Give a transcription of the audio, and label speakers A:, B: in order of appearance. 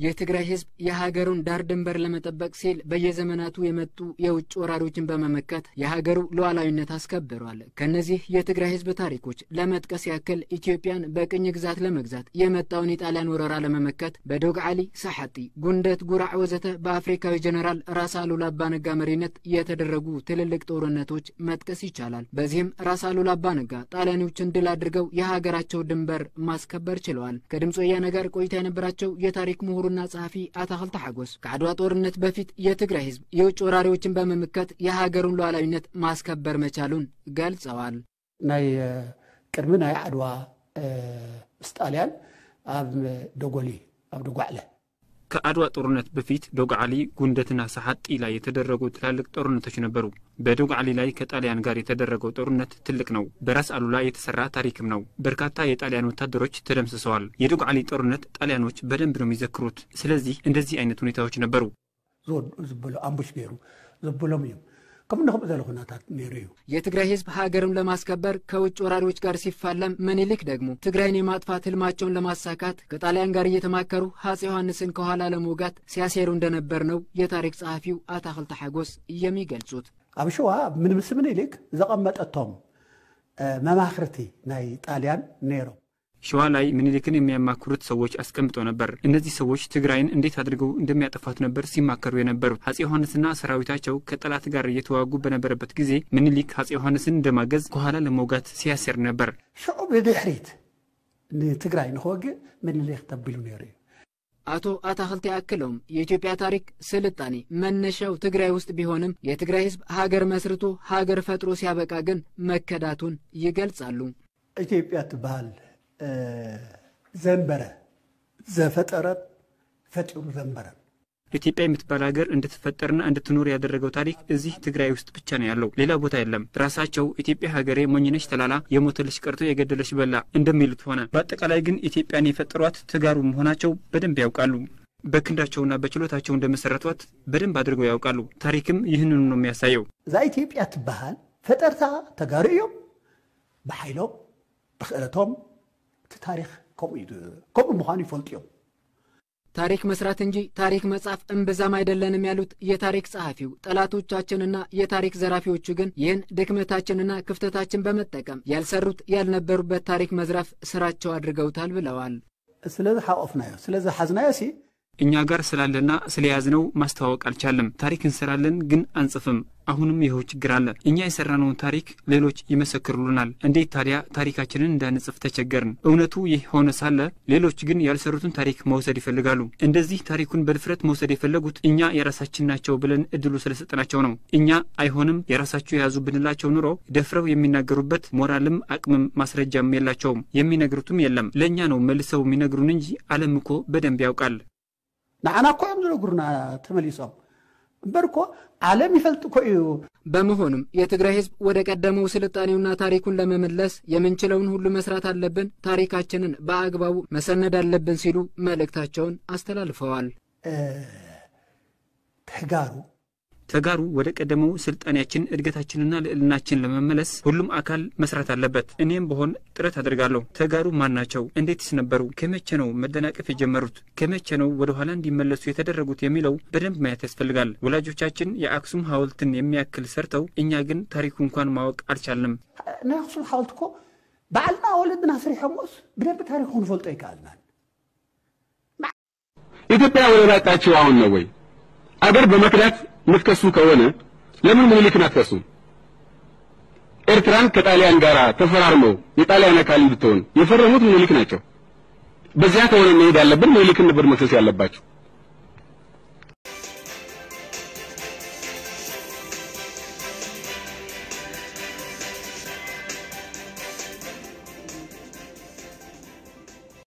A: የትግራይ ህዝብ የሀገሩን ዳር ድንበር ለመጠበቅ ሲል በየዘመናቱ የመጡ የውጭ ወራሪዎችን በመመከት የሀገሩ ሉዓላዊነት አስከብሯል። ከእነዚህ የትግራይ ህዝብ ታሪኮች ለመጥቀስ ያክል ኢትዮጵያን በቅኝ ግዛት ለመግዛት የመጣውን የጣሊያን ወረራ ለመመከት በዶግዓሊ፣ ሰሓጢ፣ ጉንደት፣ ጉራዕ ወዘተ በአፍሪካዊ ጀኔራል ራስ አሉላ አባነጋ መሪነት የተደረጉ ትልልቅ ጦርነቶች መጥቀስ ይቻላል። በዚህም ራስ አሉላ አባነጋ ጣሊያኖችን ድል አድርገው የሀገራቸው ድንበር ማስከበር ችለዋል። ከድምፅ ወያነ ጋር ቆይታ የነበራቸው የታሪክ ምሁሩና ጸሐፊ አታክልቲ ሓጎስ ከዓድዋ ጦርነት በፊት የትግራይ ህዝብ የውጭ ወራሪዎችን በመምከት የሀገሩን ሉዓላዊነት ማስከበር መቻሉን ገልጸዋል።
B: ናይ ቅድሚ ናይ ዓድዋ ምስ ጣልያን ኣብ ደጎሊ ኣብ ደጓዕለ
C: ከአድዋ ጦርነት በፊት ዶግዓሊ፣ ጉንደትና ሰሓጢ ላይ የተደረጉ ትላልቅ ጦርነቶች ነበሩ። በዶግዓሊ ላይ ከጣሊያን ጋር የተደረገው ጦርነት ትልቅ ነው። በራስ አሉላ የተሰራ ታሪክም ነው። በርካታ የጣሊያን ወታደሮች ተደምስሰዋል። የዶግዓሊ ጦርነት ጣሊያኖች በደንብ ነው የሚዘክሩት። ስለዚህ እንደዚህ አይነት ሁኔታዎች ነበሩ።
B: ዝበሎ ኣምቡሽ ገይሩ ዘበሎም እዮም ከምኡ ንክምኡ ዘለ ኩነታት ነይሩ እዩ
A: የትግራይ ህዝብ ሀገሩን ለማስከበር ከውጭ ወራሪዎች ጋር ሲፋለም፣ ምኒልክ ደግሞ ትግራይን የማጥፋት ህልማቸውን ለማሳካት ከጣሊያን ጋር እየተማከሩ አፄ ዮሐንስን ከኋላ ለመውጋት ሲያሴሩ እንደነበር ነው የታሪክ ጸሐፊው አታክልቲ ሓጎስ የሚገልጹት።
B: ኣብ ሸዋ ምንምስ ምኒልክ ዘቐመጠቶም መማክርቲ ናይ ጣልያን ነይሮም
C: ሸዋ ላይ ምኒልክን የሚያማክሩት ሰዎች አስቀምጦ ነበር። እነዚህ ሰዎች ትግራይን እንዴት አድርገው እንደሚያጠፋት ነበር ሲማከሩ የነበሩት። አፄ ዮሐንስና ሰራዊታቸው ከጠላት ጋር እየተዋጉ በነበረበት ጊዜ ምኒልክ አፄ ዮሐንስን እንደማገዝ ከኋላ ለመውጋት ሲያሴር ነበር።
B: ሽዑ ብድሕሪት ንትግራይ ንክወግእ ምኒልክ ተቢሉ ነይሩ እዩ
A: አቶ አታክልቲ አክለውም የኢትዮጵያ ታሪክ ስልጣኔ መነሻው ትግራይ ውስጥ ቢሆንም የትግራይ ህዝብ ሀገር መስርቶ ሀገር ፈጥሮ ሲያበቃ ግን መከዳቱን ይገልጻሉ።
B: ኢትዮጵያ ትበሃል ዘንበረ ዘፈጠረት ፈጢሩ ዘንበረን
C: ኢትዮጵያ የምትባል ሀገር እንድትፈጠርና እንድትኖር ያደረገው ታሪክ እዚህ ትግራይ ውስጥ ብቻ ነው ያለው፣ ሌላ ቦታ የለም። ራሳቸው ኢትዮጵያ ሀገሬ ሞኝነሽ ተላላ የሞተልሽ ቀርቶ የገደለሽ በላ እንደሚሉት ሆነ። በአጠቃላይ ግን ኢትዮጵያን የፈጠሯት ተጋሩ መሆናቸው በደንብ ያውቃሉ። በክንዳቸውና በችሎታቸው እንደመሰረቷት በደንብ አድርገው ያውቃሉ። ታሪክም ይህንኑ ነው የሚያሳየው።
B: እዛ ኢትዮጵያ ትበሃል ፈጠርታ ተጋሩ እዮም ብሓይሎም ብክእለቶም እቲ ታሪክ ከምኡ ምዃኑ ይፈልጡ እዮም
A: ታሪክ መስራት እንጂ ታሪክ መጻፍ እምብዛም አይደለንም ያሉት የታሪክ ጸሐፊው፣ ጠላቶቻችንና የታሪክ ዘራፊዎቹ ግን ይህን ድክመታችንና ክፍተታችን በመጠቀም ያልሰሩት ያልነበሩበት ታሪክ መዝራፍ ስራቸው አድርገውታል ብለዋል።
B: ስለዚ ሓቆፍናዮ ስለዚ ሓዝናዮ ሲ
C: እኛ ጋር ስላለና ስለያዝነው ማስተዋወቅ አልቻለም። ታሪክ እንሰራለን ግን አንጽፍም። አሁንም ይኸው ችግር አለ። እኛ የሰራነውን ታሪክ ሌሎች ይመሰክሩልናል። እንዴት ታዲያ ታሪካችንን እንዳንጽፍ ተቸገርን? እውነቱ ይህ ሆነ ሳለ ሌሎች ግን ያልሰሩትን ታሪክ መውሰድ ይፈልጋሉ። እንደዚህ ታሪኩን በድፍረት መውሰድ የፈለጉት እኛ የራሳችን ናቸው ብለን እድሉ ስለሰጠናቸው ነው። እኛ አይሆንም የራሳችሁ የያዙ ብንላቸው ኑሮ ደፍረው የሚናገሩበት ሞራልም አቅምም ማስረጃም የላቸውም። የሚነግሩትም የለም። ለእኛ ነው መልሰው የሚነግሩን እንጂ ዓለም እኮ በደንብ ያውቃል።
B: ንዓና እኮ እዮም ዝነግሩና ተመሊሶም እምበር እኮ ዓለም ይፈልጥ እኮ እዩ
A: በመሆኑም የትግራይ ህዝብ ወደ ቀደመው ስልጣኔውና ታሪኩን ለመመለስ የምንችለውን ሁሉ መስራት አለብን፣ ታሪካችንን በአግባቡ መሰነድ አለብን ሲሉ መልእክታቸውን አስተላልፈዋል።
B: ተጋሩ
C: ተጋሩ ወደ ቀደመው ስልጣኔያችን እድገታችንና ልዕልናችን ለመመለስ ሁሉም አካል መስራት አለበት። እኔም በሆን ጥረት አድርጋለሁ። ተጋሩ ማን ናቸው? እንዴትስ ነበሩ? ከመቼ ነው መደናቀፍ የጀመሩት? ከመቼ ነው ወደ ኋላ እንዲመለሱ የተደረጉት? የሚለው በደንብ ማየት ያስፈልጋል። ወላጆቻችን የአክሱም ሐውልትን የሚያክል ሰርተው፣ እኛ ግን ታሪኩ እንኳን ማወቅ አልቻልንም።
B: ናይ ኣክሱም ሓወልቲ እኮ ባዕልና ወለድና ስሪሖሞስ ብደንብ ታሪክ ክንፈልጦ ይከኣልናል።
D: ኢትዮጵያ ወደ ላጣችው አሁን ነው ወይ? አገር በመክዳት የምትከሱ ከሆነ ለምን ምኒልክን አትከሱም? ኤርትራን ከጣሊያን ጋር ተፈራርመው የጣሊያን አካል እንድትሆን የፈረሙት ምኒልክ ናቸው። በዚያ ከሆነ መሄድ ያለብን ምኒልክን ነበር መክሰስ ያለባቸው።